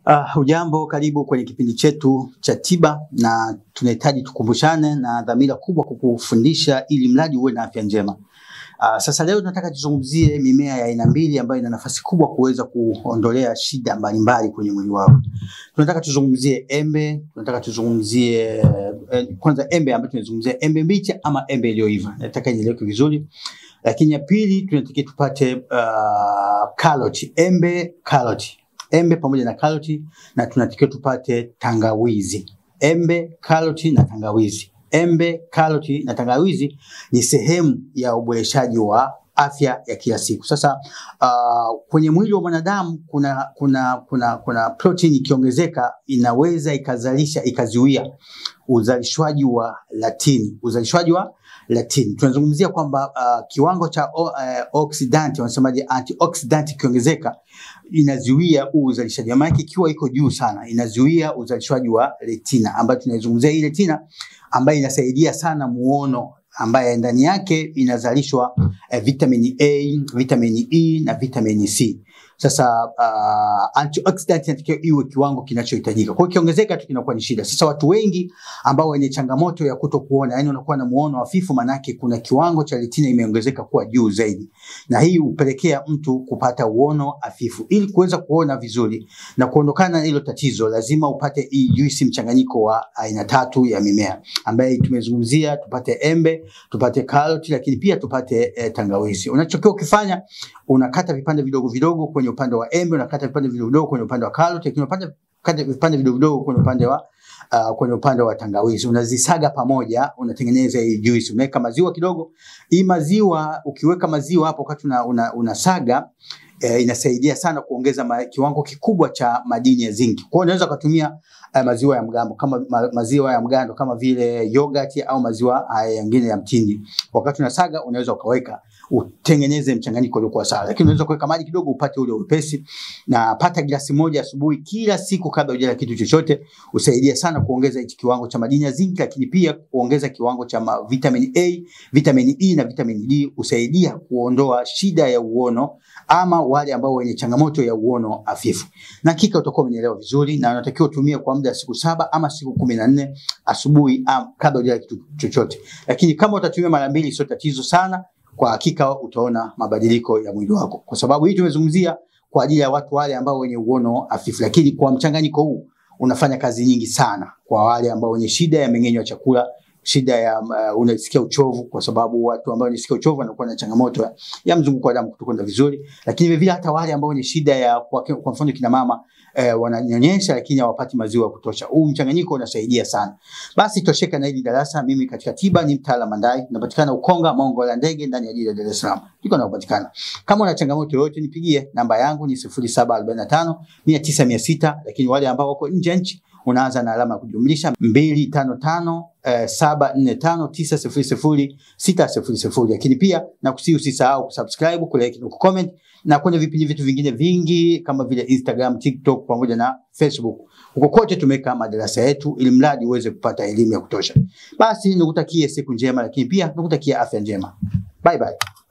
Uh, hujambo, karibu kwenye kipindi chetu cha tiba, na tunahitaji tukumbushane na dhamira kubwa kukufundisha ili mradi uwe na afya njema. Uh, sasa leo tunataka tuzungumzie mimea ya aina mbili ambayo ina nafasi kubwa kuweza kuondolea shida mbalimbali kwenye mwili wako. Tunataka tuzungumzie embe, tunataka tuzungumzie eh, kwanza embe ambayo tunazungumzia embe mbichi ama embe iliyoiva. Nataka ieleweke vizuri. Lakini ya pili tunataka tupate uh, karoti, embe karoti embe pamoja na karoti, na tunatakiwa tupate tangawizi. Embe, karoti na tangawizi. Embe, karoti na tangawizi ni sehemu ya uboreshaji wa afya ya kila siku. Sasa uh, kwenye mwili wa mwanadamu kuna kuna kuna kuna protein ikiongezeka inaweza ikazalisha ikazuia uzalishwaji wa latini, uzalishwaji wa latini. Tunazungumzia kwamba uh, kiwango cha uh, oxidant wanasemaje, antioxidant ikiongezeka inazuia huu uzalishaji. Maana yake ikiwa iko juu sana inazuia uzalishwaji wa retina, ambayo tunaizungumzia hii retina ambayo inasaidia sana muono ambaye ndani yake inazalishwa eh, vitamini A, vitamini E na vitamini C. Sasa uh, antioxidant inatakiwa iwe kiwango kinachohitajika. Kwa hiyo kiongezeka tu kinakuwa ni shida. Sasa watu wengi ambao wenye changamoto ya kuto kuona, yani wanakuwa na muono hafifu, manake kuna kiwango cha retina imeongezeka kuwa juu zaidi, na hii hupelekea mtu kupata uono hafifu. Ili kuweza kuona vizuri na kuondokana na hilo tatizo, lazima upate hii juisi mchanganyiko wa aina tatu ya mimea ambaye tumezungumzia, tupate embe, tupate karoti, lakini pia tupate eh, tangawizi. Unachokiwa ukifanya unakata vipande vidogo vidogo kwenye upande wa embe, unakata vipande vidogo vidogo kwenye upande wa karoti, lakini unapanda kata vipande vidogo vidogo kwenye upande wa uh, kwenye upande wa tangawizi. Unazisaga pamoja, unatengeneza hii juice. Unaweka maziwa kidogo. Hii maziwa ukiweka maziwa hapo wakati una, una, unasaga eh, inasaidia sana kuongeza ma, kiwango kikubwa cha madini ya zinki. Kwa hiyo unaweza kutumia uh, maziwa ya mgambo kama ma, maziwa ya mgando kama vile yogurt au maziwa haya mengine ya mtindi. Wakati unasaga unaweza ukaweka utengeneze mchanganyiko uliokuwa sawa, lakini unaweza kuweka maji kidogo upate ule upesi, na pata glasi moja asubuhi kila siku kabla hujala kitu chochote. Usaidia sana kuongeza hichi kiwango cha madini ya zinc, lakini pia kuongeza kiwango cha vitamin A, vitamin E na vitamin D. Usaidia kuondoa shida ya uono ama wale ambao wenye changamoto ya uono hafifu, na hakika utakuwa umenielewa vizuri, na unatakiwa utumie kwa muda siku saba ama siku kumi na nne asubuhi kabla hujala kitu chochote, lakini kama utatumia mara mbili sio tatizo sana kwa hakika utaona mabadiliko ya mwili wako, kwa sababu hii tumezungumzia kwa ajili ya watu wale ambao wenye uono hafifu, lakini kwa mchanganyiko huu unafanya kazi nyingi sana kwa wale ambao wenye shida ya mmeng'enyo wa chakula, shida ya uh, unasikia uchovu, kwa sababu watu ambao wanasikia uchovu wanakuwa na changamoto ya, ya mzunguko wa damu kutokwenda vizuri, lakini vile vile hata wale ambao wenye shida ya kwa, kwa mfano kina mama eh, wananyonyesha lakini hawapati maziwa ya kutosha. Huu mchanganyiko unasaidia sana. Basi tosheka na hili darasa. Mimi katika tiba ni mtaalamu Mandai, napatikana Ukonga Mongo la ndege ndani ya jiji la Dar es Salaam. Niko napatikana. Kama una changamoto yoyote nipigie, namba yangu ni 0745 100600, lakini wale ambao wako nje ya nchi unaanza na alama ya kujumlisha 255 eh, 745 900 600, lakini pia nakusihi usisahau kusubscribe, kulike na kucomment na kwenye vipindi vitu vingine vingi kama vile Instagram, TikTok pamoja na Facebook. Huko kote tumeweka madarasa yetu ili mradi uweze kupata elimu ya kutosha. Basi nikutakie siku njema, lakini pia nikutakie afya njema. Bye bye.